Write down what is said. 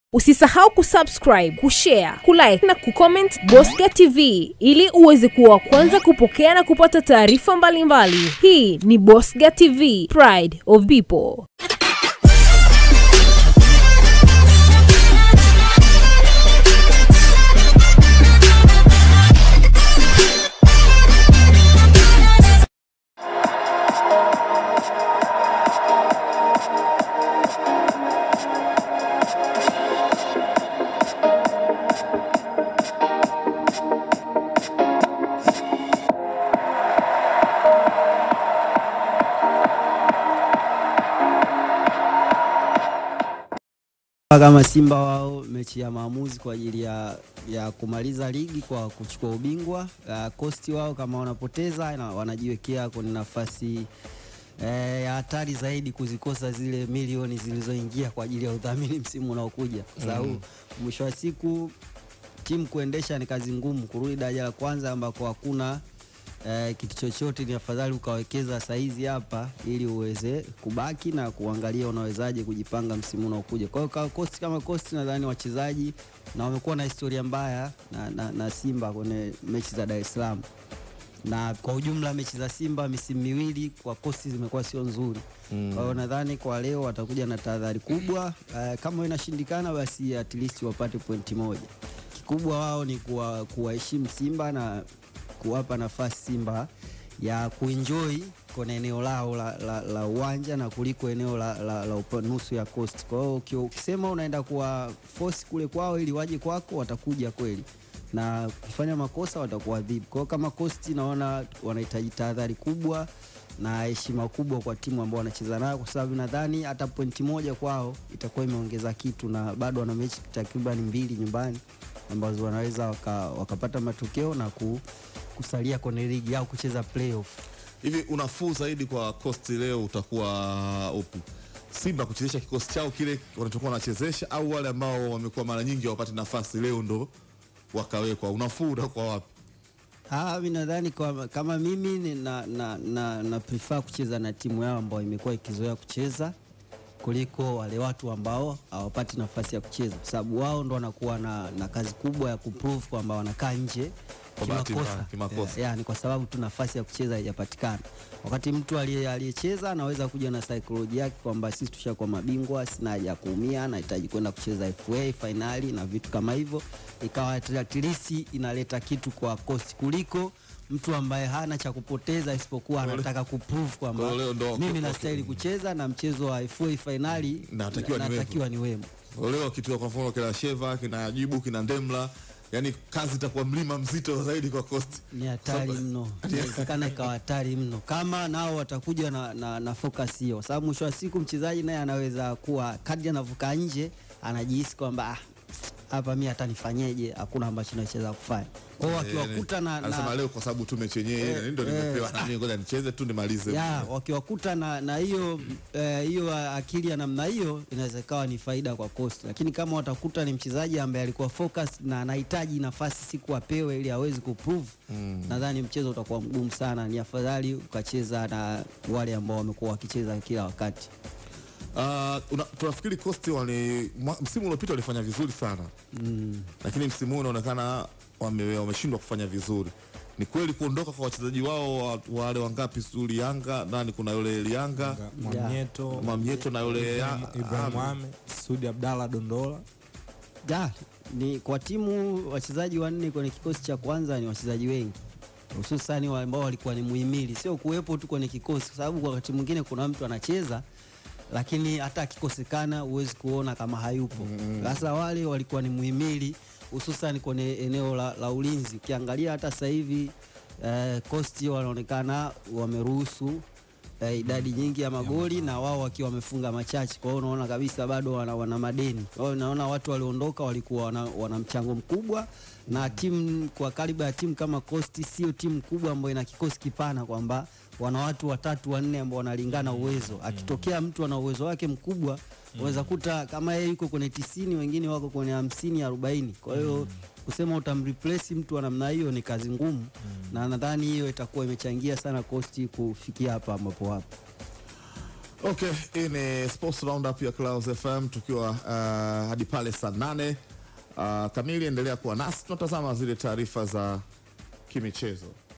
Usisahau kusubscribe, kushare, kulike na kucomment Bosca TV ili uweze kuwa wa kwanza kupokea na kupata taarifa mbalimbali. Hii ni Bosca TV, Pride of People. kama Simba wao mechi ya maamuzi kwa ajili ya, ya kumaliza ligi kwa kuchukua ubingwa. Uh, kosti wao kama wanapoteza na wanajiwekea kwenye nafasi eh, ya hatari zaidi kuzikosa zile milioni zilizoingia kwa ajili ya udhamini msimu unaokuja, kwa sababu mwisho wa siku timu kuendesha ni kazi ngumu. Kurudi daraja la kwanza ambako hakuna eh, kitu chochote, ni afadhali ukawekeza saizi hapa ili uweze kubaki na kuangalia unawezaje kujipanga msimu unaokuja. Kwa hiyo kwa kosti kama kosti, nadhani wachezaji na wamekuwa na historia mbaya na, na, na Simba kwenye mechi za Dar es Salaam na kwa ujumla mechi za Simba misimu miwili kwa kosti zimekuwa sio nzuri. Kwa hiyo nadhani kwa leo watakuja na tahadhari kubwa. Uh, kama inashindikana basi at least wapate pointi moja. Kikubwa wao ni kuwa- kuwaheshimu Simba na kuwapa nafasi Simba ya kuenjoy kwenye eneo lao la, la, la uwanja na kuliko eneo la, la, la upa- nusu ya coast. Kwa hiyo uki- ukisema unaenda kuwa force kule kwao ili waje kwako, watakuja kweli na ukifanya makosa watakuadhibu. Kwa hiyo kama Coast naona wanahitaji tahadhari kubwa na heshima kubwa kwa timu ambao wanacheza nayo, kwa sababu nadhani hata pointi moja kwao itakuwa imeongeza kitu, na bado wana mechi takriban mbili nyumbani ambazo wanaweza waka, wakapata matokeo na ku, kusalia kwenye ligi au kucheza playoff. Hivi unafuu zaidi kwa Coast leo utakuwa upi? Simba kuchezesha kikosi chao kile wanachokuwa wanachezesha, au wale ambao wamekuwa mara nyingi hawapati nafasi leo ndo wakawekwa? Unafuu utakuwa wapi? Ah, mi nadhani kwa- kama mimi ni na, na, na, na prefer kucheza na timu yao ambayo imekuwa ikizoea kucheza kuliko wale watu ambao hawapati nafasi ya kucheza, kwa sababu wao ndo wanakuwa na, na kazi kubwa ya kuprove kwamba wanakaa nje Kwa bahati mbaya, kimakosa. kimakosa. Yeah, ni kwa sababu tu nafasi ya kucheza haijapatikana. Wakati mtu aliye- aliyecheza anaweza kuja na saikolojia yake kwamba sisi tushakuwa mabingwa, sina haja ya kuumia, nahitaji kwenda kucheza FA fainali na vitu kama hivyo, ikawa at least inaleta kitu kwa Coast kuliko mtu ambaye hana cha kupoteza isipokuwa Kwa anataka kuprove kwamba kwa leo ndo- mimi okay. nastahili kucheza na mchezo wa FA fainali Natakiwa niwepo. natakiwa niwemo. Leo kitu kwa mfano kina Sheva kina Ajibu kina Ndemla, yani kazi itakuwa mlima mzito zaidi kwa Coast. ni hatari Sasa- mno, inawezekana ikawa hatari mno kama nao watakuja na, na, na focus hiyo, kwa sababu mwisho wa siku mchezaji naye anaweza kuwa kadri anavuka nje anajihisi kwamba "Ah, hapa mi hata nifanyeje, hakuna ambacho nacheza kufanya. Kwa hiyo wakiwakuta na, anasema na leo kwa sababu tu mechi yenyewe ile ndio nimepewa na mimi, ngoja nicheze tu nimalize. ya wakiwakuta na na hiyo eh, hiyo akili ya namna hiyo inaweza ikawa ni faida kwa Coast, lakini kama watakuta ni mchezaji ambaye alikuwa focus na anahitaji nafasi siku apewe ili aweze kuprove nadhani mchezo utakuwa mgumu sana. Ni afadhali ukacheza na wale ambao wamekuwa wakicheza kila wakati. Ah, una- tunafikiri Coast wali mwa- msimu uliopita walifanya vizuri sana lakini msimu huu unaonekana wame- wameshindwa kufanya vizuri. Ni kweli kuondoka kwa wachezaji wao wa- wale wangapi? Suli Yanga nani, kuna yule Lianga Mwamnyeto, Mwamnyeto na yule ya- Ibrahim ah, Mohamed, Sudi Abdalla Dondola. Ja, ni kwa timu wachezaji wanne kwenye kikosi cha kwanza ni wachezaji wengi hususani wale ambao walikuwa ni muhimili, sio kuwepo tu kwenye kikosi, kwa sababu kwa wakati mwingine kuna mtu anacheza lakini hata akikosekana huwezi kuona kama hayupo. Sasa wale walikuwa ni muhimili hususan kwenye eneo la, la ulinzi. Ukiangalia hata sasa hivi eh, Coast wanaonekana wameruhusu eh, idadi nyingi ya magoli na wao wakiwa wamefunga machache. Kwa hiyo unaona kabisa bado wana, wana madeni. Kwa hiyo unaona watu walioondoka walikuwa wana, wana mchango mkubwa, na timu kwa kaliba ya timu kama Coast sio timu kubwa ambayo ina kikosi kipana kwamba wana watu watatu wanne ambao wanalingana uwezo. Akitokea mtu ana uwezo wake mkubwa, unaweza kuta kama yeye yuko kwenye tisini, wengine wako kwenye hamsini arobaini. Kwa hiyo kusema utamreplace mtu wa namna hiyo ni kazi ngumu, na nadhani hiyo itakuwa imechangia sana Coast kufikia hapa ambapo wapo. Okay, hii ni Sports Roundup ya Clouds FM tukiwa uh, hadi pale saa nane uh, kamili. Endelea kuwa nasi, tunatazama zile taarifa za kimichezo.